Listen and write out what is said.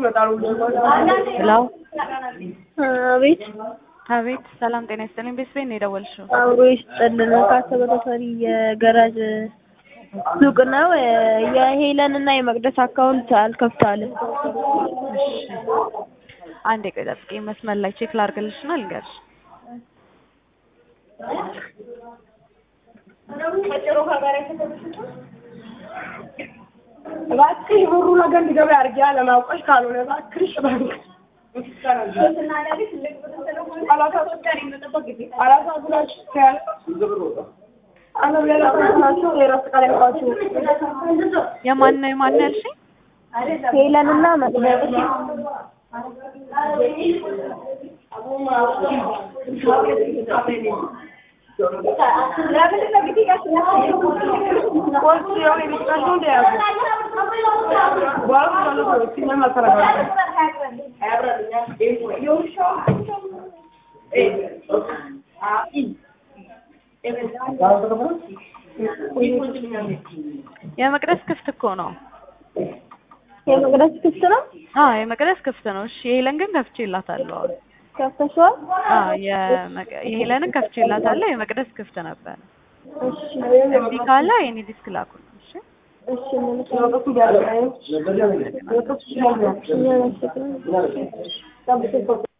ሄሎ አቤት አቤት፣ ሰላም ጤና ይስጥልኝ። ቤት ቤት ነው የደወልሽው? አብሮ ይስጥልን። ካሰበ ተፈሪ የገራጅ ሱቅ ነው። የሄለን እና የመቅደስ አካውንት አልከፍታልም። እሺ፣ አንዴ ቆይ ጠብቂኝ። መስመር ላይ ቼክ ላድርግልሽ እና ልንገርሽ። እባክሽ ብሩ ነገር እንዲገባ አድርጊ አለማውቀሽ ካልሆነ እባክሽ ባንክ የማን ነው የማን ነው ያልሽኝ? ሄለን እና መቅደስ የመቅደስ ክፍት እኮ ነው። የመቅደስ ክፍት ነው። አዎ የመቅደስ ክፍት ነው። እሺ የሄለን ግን ከፍቼላታለሁ። አሁን ከፍተሽዋል? አዎ የመቅ- የሄለንን ከፍቼላታለሁ። የመቅደስ ክፍት ነበር። እሺ እምቢ ካለ የኔ ዲስክ ላኩልኝ። እሺ እሺ ምን